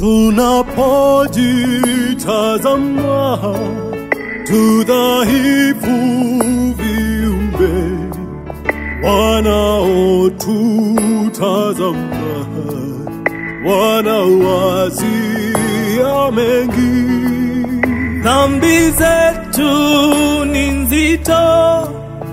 tunapojitazama tudhaifu viumbe wanaotutazama wanawazia mengi Dhambi zetu ni nzito,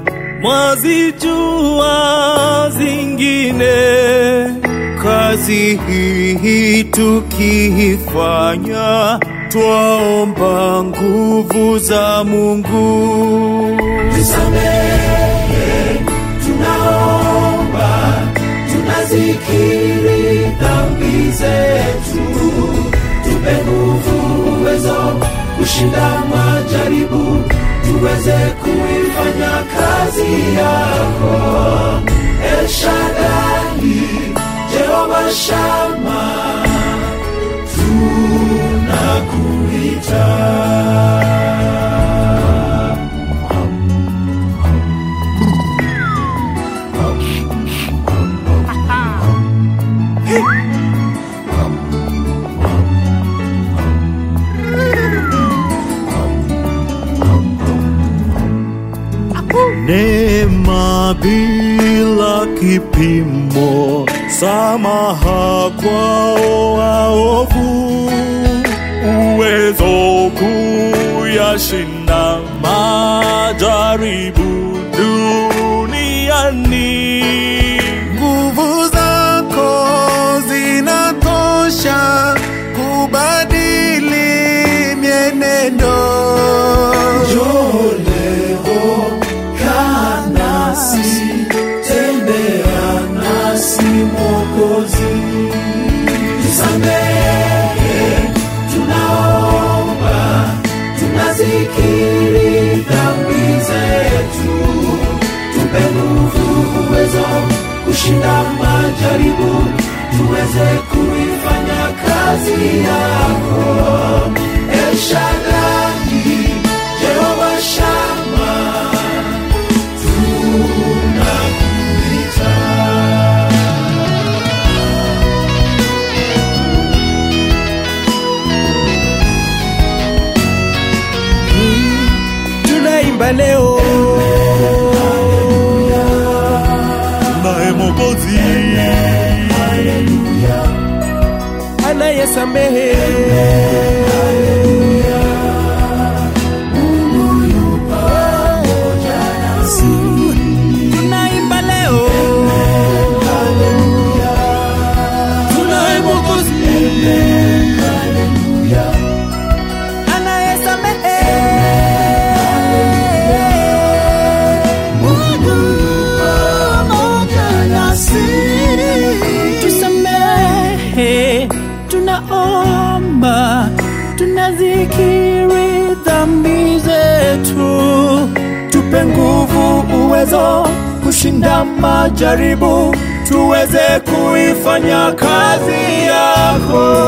mwazijua zingine. Kazi hii tukiifanya, twaomba nguvu za Mungu. tusamehe, tunaomba, tunazikiri dhambi zetu, tupe nguvu, uwezo kushinda majaribu, tuweze kuifanya kazi yako. El Shaddai, Jehova Shama, tunakuita. neema bila kipimo, samaha kwao waovu, uwezo kuyashinda majaribu duniani. Nguvu zako zinatosha kubadili mienendo. Njoo leo, kaa nasi, tembea nasi Mwokozi. Tusamehe, tunaomba, tunazikiri dhambi zetu, tupe nguvu, uwezo kushinda majaribu, tuweze kuifanya kazi yako. El Shaddai, Jehova Shama, tunakuita. Tunaimba leo Naye Mwokozi anayesamehe Tunaimba leo tunaye Mwokozi anayesamehe tusamehe, tunaomba, tunazikiri dhambi zetu, tupe nguvu, uwezo kushinda majaribu, tuweze kuifanya kazi yako.